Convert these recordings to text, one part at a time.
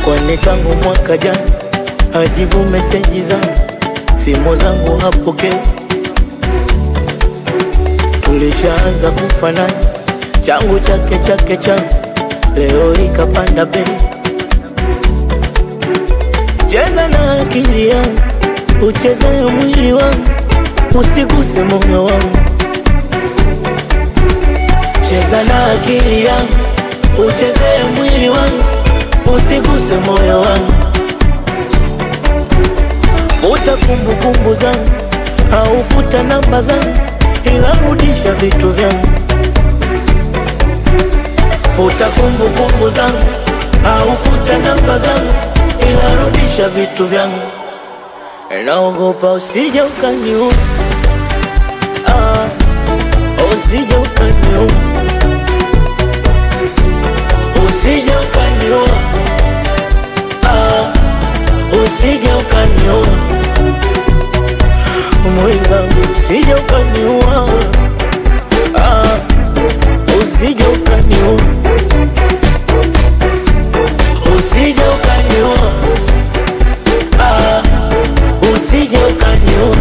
kwani tangu mwaka jana hajibu meseji zangu, simu zangu hapokei. Tulishaanza kufanana, changu chake chake changu, leo ikapanda bei. Cheza na akili yangu, uchezee mwili wangu, usiguse moyo wangu. Cheza na akili yangu, uchezee mwili wangu, usiguse moyo wangu. Futa kumbukumbu zangu, au futa namba zangu, ila rudisha vitu vyangu. Futa kumbukumbu zangu, au futa namba zangu, ila rudisha vitu vyangu. Naogopa usije ukaniua, ah, usije ukaniua, usije ukaniua, ah, usije ukaniua, mwenzangu, usije ukaniua, ah, usije ukaniua, usije ukaniua, ah, usije ukaniua,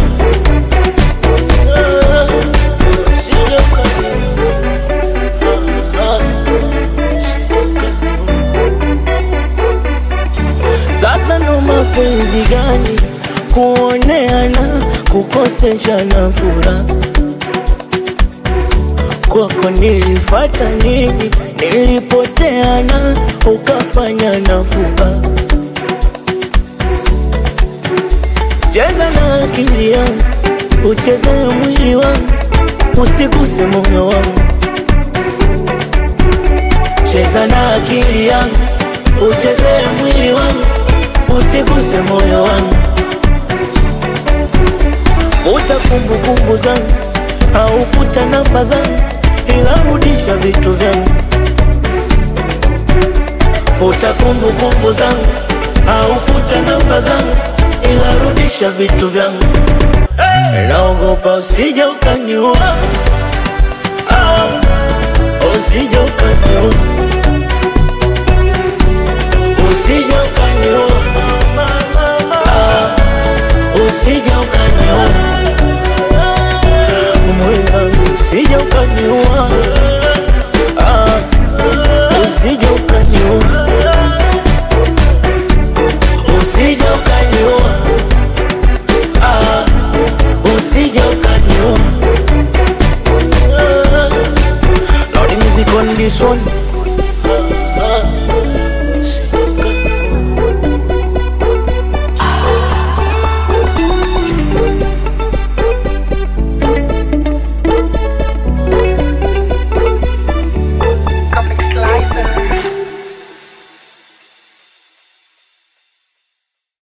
ah, usije ukaniua, ah, usije ukaniua. Sasa ndo mapenzi gani? Kuoneana, kukoseshana furaha. Kwako nilifata nini? Nilipoteana, ukafanya nafuba. Cheza na akili yangu, uchezee mwili wangu, usiguse moyo wangu. Cheza na akili yangu, uchezee mwili wangu, usiguse moyo wangu. Futa kumbukumbu zangu, au futa namba zangu, ila rudisha vitu vyangu. Futa kumbukumbu zangu, au futa namba zangu, ila rudisha vitu vyangu. Naogopa usije ukaniua, ah, usije ukaniua, usije ukaniua, ah, usije ukaniua, mwenzangu, usije ukaniua, ah, usije ukaniua, usije ukaniua, ah, usije ukaniua. Loud music on this one.